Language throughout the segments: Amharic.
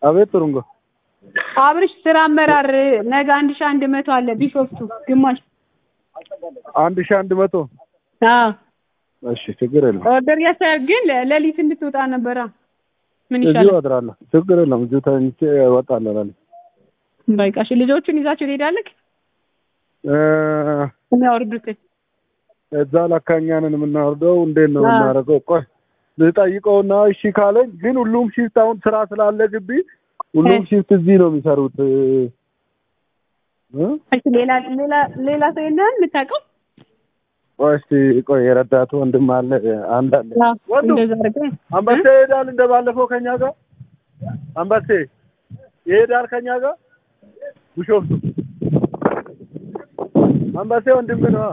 አቤት ጥሩንጎ አብርሽ ስራ አመራር ነገ አንድ ሺህ አንድ መቶ አለ ቢሾፍቱ ግማሽ አንድ ሺህ አንድ መቶ አዎ እሺ ችግር የለም ኦርደር ያሳያል ግን ሌሊት እንድትወጣ ነበራ ምን እዚሁ ይሻላል አድራለሁ ችግር የለም እዚሁ ተኝቼ እወጣለሁ እላለሁ በቃ እሺ ልጆቹን ይዛቸው ትሄዳለህ እ የሚያወርዱትን እዛ ለካ እኛ ነን የምናወርደው እንዴት ነው አዎ። የምናደርገው ቆይ ልጠይቀውና እሺ ካለኝ ግን ሁሉም ሺፍት አሁን ስራ ስላለ ግቢ ሁሉም እ። ሺፍት እዚህ ነው የሚሰሩት እ እ? እሺ ሌላ ሌላ ሌላ ሰው የለህም የምታውቀው ቆይ እስኪ ቆይ የረዳቱ ወንድም አለ አንድ አለ አዎ ወንዱ እንደዛ አድርገህ አንበሴ ይሄዳል እንደ ባለፈው ከኛ ጋር አንበሴ ይሄዳል ከኛ ጋር ቢሾፍቱ አንበሴ ወንድም ነው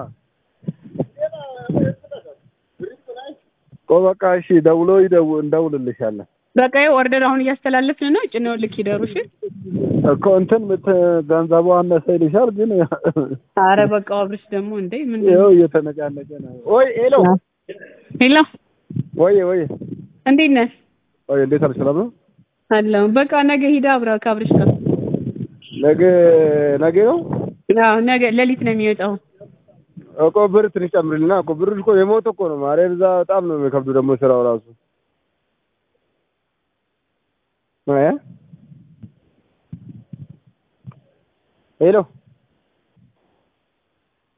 ቆይ በቃ እሺ ደውሎ ይደው እንደውልልሻለን በቃ ይኸው ኦርደር አሁን እያስተላለፍን ነው ጭነው ልክ ይደሩ እሺ እኮ እንትን ምት ገንዘቡ አነሰ ይልሻል ግን አረ በቃ አብርሽ ደግሞ እንዴ ምን ይኸው እየተነቃነቀ ነው ወይ ሄሎ ሄሎ ወይ ወይ እንዴት ነህ ወይ እንዴት አልሽ ሰላም ነው አለሁ በቃ ነገ ሂዳ አብራ ከአብርሽ ጋር ነገ ነገ ነው አዎ ነገ ሌሊት ነው የሚወጣው እኮ ብር ትንሽ ጨምርልና እኮ ብር እኮ የሞት እኮ ነው ማርያም እዛ በጣም ነው የሚከብዱ ደግሞ ስራው ራሱ እ ሄሎ